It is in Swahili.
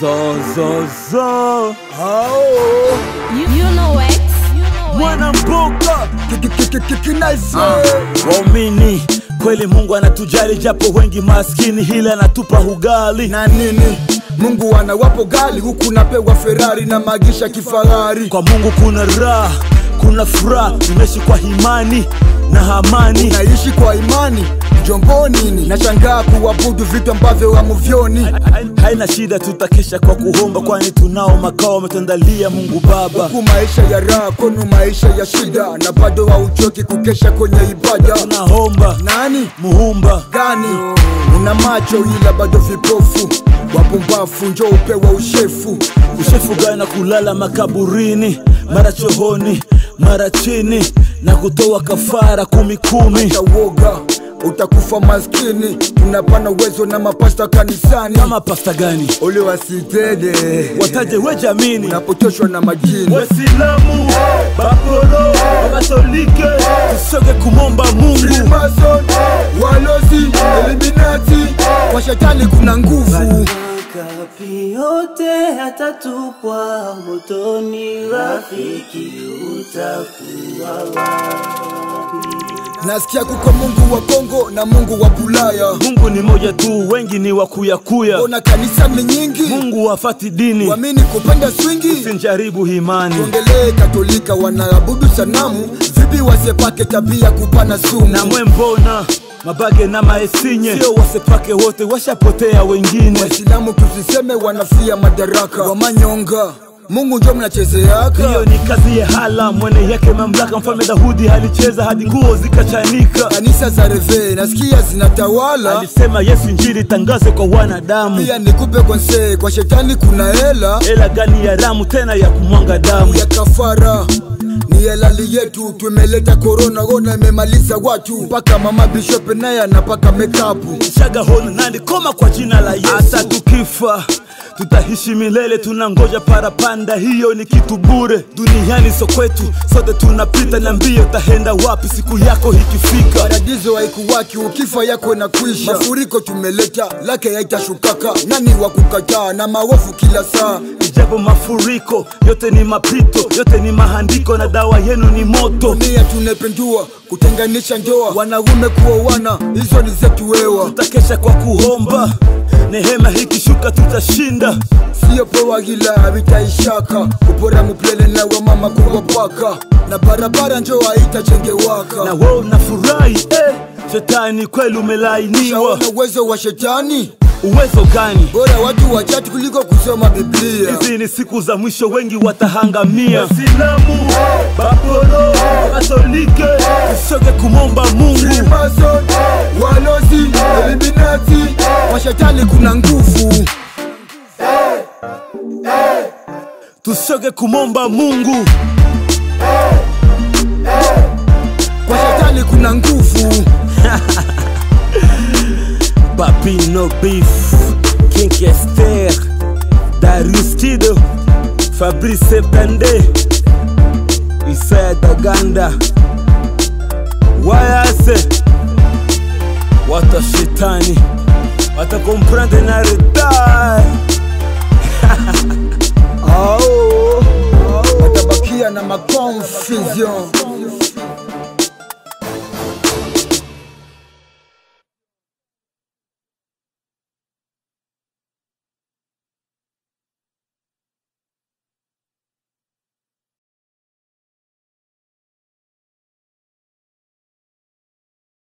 Zo, zo, zo. You, you know X. You know X. Mwana mboka Kinaise waumini, kweli Mungu anatujali japo wengi maskini, hila anatupa ugali na nini? Mungu anawapo gali huku napewa Ferrari na magisha kifahari. kwa Mungu kuna raha, kuna furaha, tunaishi kwa imani na amani. Naishi kwa imani jombo nini, nashangaa kuabudu vitu ambavyo hamuvyoni. Haina shida, tutakesha kwa kuomba, kwani tunao makao ametuandalia Mungu Baba. Huku maisha ya raha, kwenu maisha ya shida, na bado hauchoki kukesha kwenye ibada. Tunaomba Nani muumba gani? Una macho ila bado vipofu, wapumbafu njo upewa ushefu. ushefu gani na kulala makaburini, mara chohoni, mara chini na kutoa kafara kumi kumi. Utawoga utakufa maskini, tunapana uwezo na mapasta kanisani. Kama pasta gani Ole wasitede wataje we jamini unapotoshwa na majini. Waislamu, Bakoro, Wakatolike, tusoge kumomba Mungu. Freemason, walozi, Illuminati, kwa shetani kuna nguvu. Makapi yote yatatupwa motoni, rafiki utakuwa wapi? Nasikia kuko Mungu wa Kongo na Mungu wa Bulaya, Mungu ni moja tu, wengi ni wakuyakuya. ona kanisa ni nyingi, Mungu hafati dini, wamini kupenda swingi. sinjaribu imani. Tuongelee Katolika, wanaabudu sanamu, vipi wasepake tabia kupana sumu? na mwe mbona mabage na maesinye sio wasepake wote washapotea wengine Waislamu tusiseme wanafia madaraka, wamanyonga Mungu njo mnachezeaka. hiyo ni kazi ya hala mwene yake mamlaka mfalme Daudi alicheza hadi nguo zikachanika Kanisa za reve nasikia zinatawala, alisema Yesu injili tangaze kwa wanadamu pia nikupe konse, kwa shetani kuna hela ela gani ya ramu tena ya kumwanga damu ya kafara ni halali yetu, tumeleta korona, ona imemaliza watu, mpaka mama bishop naye anapaka mekapu. shaga hona nani koma kwa jina la Yesu hata tukifa tutaishi milele tunangoja parapanda hiyo ni kitu bure duniani so kwetu sote tunapita na mbio tahenda wapi siku yako ikifika Paradiso haikuwaki, ukifa yako na kuisha. Mafuriko tumeleta, lake haitashukaka. Nani wa kukataa na maovu kila saa? Ijapo mafuriko yote ni mapito, yote ni mahandiko na dawa yenu ni moto. Dunia tunapendua kutenganisha ndoa, wanaume kuoana, hizo ni zetu wewa. Tutakesha kwa kuomba, nehema hikishuka tutashinda. Sio poa ila havitaishaka, kupora muplele na wamama kuwapaka, na barabara njo haitajengewaka. Na wewe unafurahi eh, shetani kweli umelainiwa. Shaona uwezo wa shetani, Uwezo gani? bora watu wachati kuliko kusoma Biblia. Hizi ni siku za mwisho, wengi watahangamia. Waislamu, Bakoro, Katolike, tusoge kumomba Mungu. Freemason, walozi, Illuminati, kwa shetani kuna nguvu. Tusoge kumomba Mungu. Kwa shetani kuna nguvu. Papi no beef, King Esther, Darius Kido, Fabrice Pende, Isaiah Daganda, Wayase, wata shetani watakomprendre na retard. Ao, watabakia na maconfusion